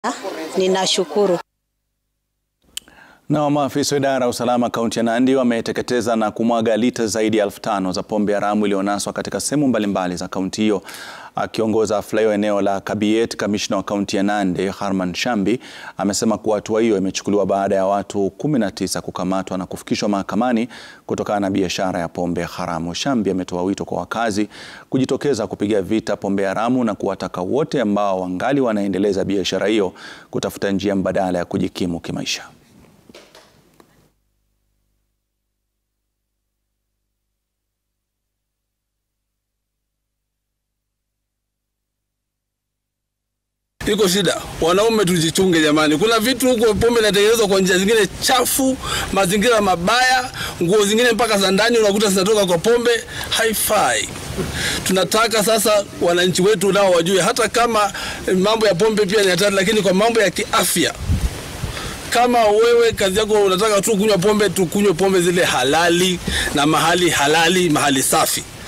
Ninashukuru. Na maafisa wa idara ya usalama kaunti ya Nandi wameteketeza na kumwaga lita zaidi ya elfu tano za pombe haramu iliyonaswa katika sehemu mbalimbali za kaunti hiyo. Akiongoza hafla hiyo eneo la Kabiet, kamishna wa kaunti ya Nandi Harman Shambi amesema kuwa hatua hiyo imechukuliwa baada ya watu 19 kukamatwa na kufikishwa mahakamani kutokana na biashara ya pombe haramu. Shambi ametoa wito kwa wakazi kujitokeza kupiga vita pombe haramu na kuwataka wote ambao wangali wanaendeleza biashara hiyo kutafuta njia mbadala ya kujikimu kimaisha. Iko shida, wanaume tujichunge jamani. Kuna vitu huko pombe inatengenezwa kwa njia zingine chafu, mazingira mabaya, nguo zingine mpaka za ndani unakuta zinatoka kwa pombe, haifai. Tunataka sasa wananchi wetu nao wajue, hata kama mambo ya pombe pia ni hatari, lakini kwa mambo ya kiafya kama wewe kazi yako unataka tu kunywa pombe, tukunywe pombe zile halali na mahali halali, mahali safi.